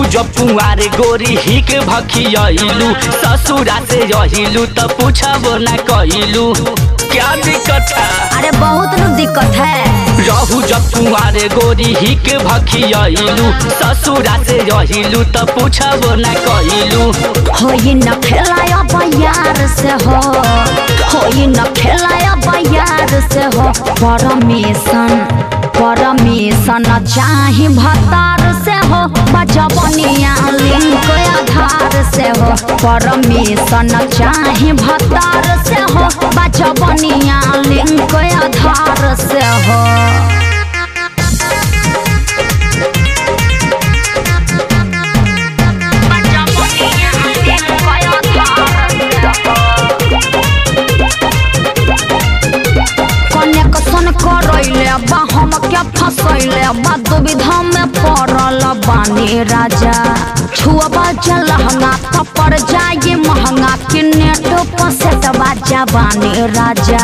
जब कुंवारे गोरी हिक भखियलू ससुरा से रहिलू त पूछबो ना कइलू क्या दिक्कत है अरे बहुत न दिक्कत है रहू जब कुंवारे गोरी हिक भखियलू ससुरा से रहिलू त पूछबो ना कइलू होई न खेलाया बयार से हो होई न खेलाया बयार से हो परमिशन परमिशन चाही भतार से हो बजबनिया लिंक आधार से हो परमिशन चाही भतार से हो बजबनिया लिंक आधार से हो कनेक्शन करैले बा हम क्या फसैले बा दुविधा में पड़ल बानी राजा छुअबा जलहंगा तो पड़ जाए महंगा कि नेट पर सेट बाजा बानी राजा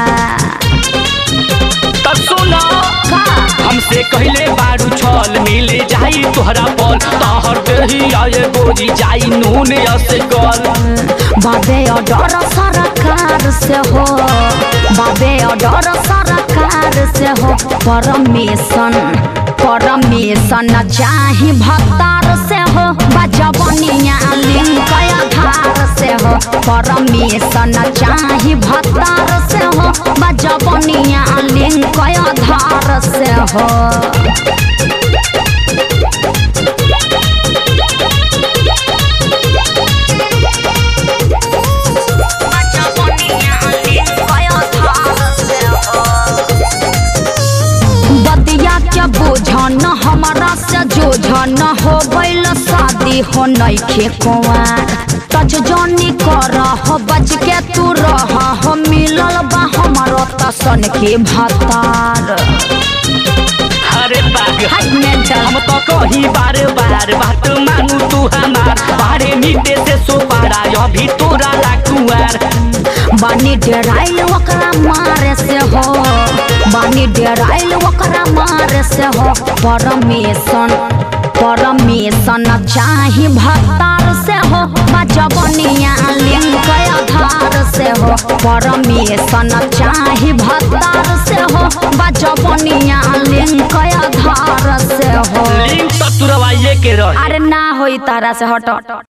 त सुना का हमसे कहले बारू छल मिले जाई तोहरा पल तहर देही आए गोरी जाई नून से कल बाबे डर सरकार से हो बाबे डर सरकार से हो परमिशन परमिशन चाही भतार से हो बजबनिया लिंक आधार से हो परमिशन चाही भतार से हो बजबनिया लिंक आधार से हो बतिया के बोझन हमारा से जोझन हो गइल शादी हो नइखे कुंवार टच जनी कर हो बच के तू रह हो मिलल बा हमारो तसन के भतार अरे बाग हाय मेंटल हम तो कही बार बार बात मानू तू हमार बारे मीटे से सो पारा अभी तोरा लाकुआर बानी डेराइल ओकरा मारे से हो बानी डेराइल ओकरा मारे से हो परमिशन परमिशन चाही भतार से हो बजबनिया लिंक आधार से हो परमिशन चाही भतार से हो बजबनिया लिंक आधार से हो लिंक तो तुरवाइए के रही अरे ना होई तारा से हट